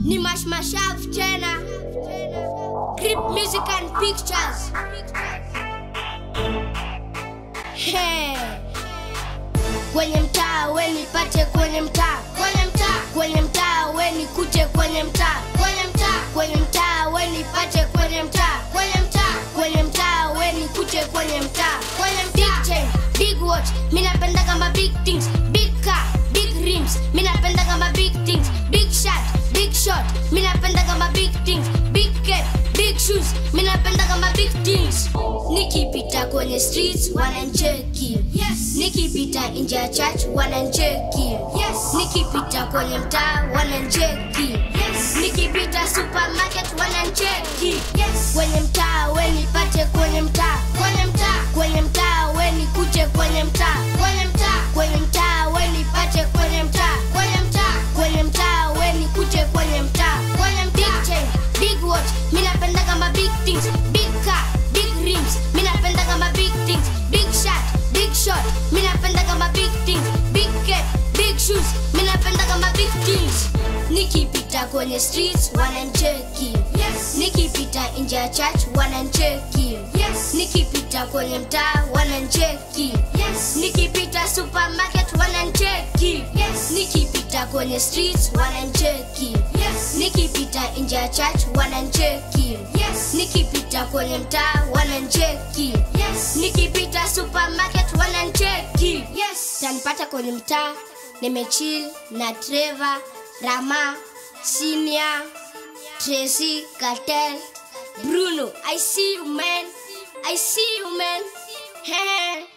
ni mashmashav tena Grip music and pictures Hey. kwenye mtaa we nipate kwenye mtaa kwenye mtaa kwenye mtaa we nikute kwenye mtaa kwenye mtaa kwenye mtaa we nipate kwenye mtaa kwenye mtaa kwenye mtaa we nikute kwenye mtaa kwenye mtaa big chain big watch mi napenda kama big things big car big rims mi napenda kama big things big shot big shot mi napenda kama big things big cap big shoes mi napenda kama big things nikipita kwenye streets wanancheki yes. nikipita nje ya church wanancheki yes. nikipita kwenye mtaa wanancheki yes. nikipita supermarket wanancheki yes. kwenye mtaa we nipate kwenye mtaa kwenye mtaa kwenye mtaa we nikute kwenye mtaa kwenye mtaa kwenye mtaa we nipate kwenye mtaa kwenye mtaa kwenye mtaa we nikute kwenye mtaa kwenye mtaa big chain big watch mi napenda kama big things big car big rims mi napenda kama big things big shot big shot mi napenda kama big things big cap big shoes mi napenda kama big things nikipita kwenye streets wanancheki yes. nikipita nje ya church wanancheki yes. nikipita kwenye mtaa wanancheki yes. nikipita supermarket wanancheki yes. nikipita kwenye streets wanancheki yes. nikipita nje ya church wanancheki yes. nikipita kwenye mtaa wanancheki yes. nikipita supermarket wanancheki yes. tanipata kwenye mtaa nimechill na Trevor, Rama, Sinia, Tracy, Cartel, Bruno. I see you, man. I see you, man.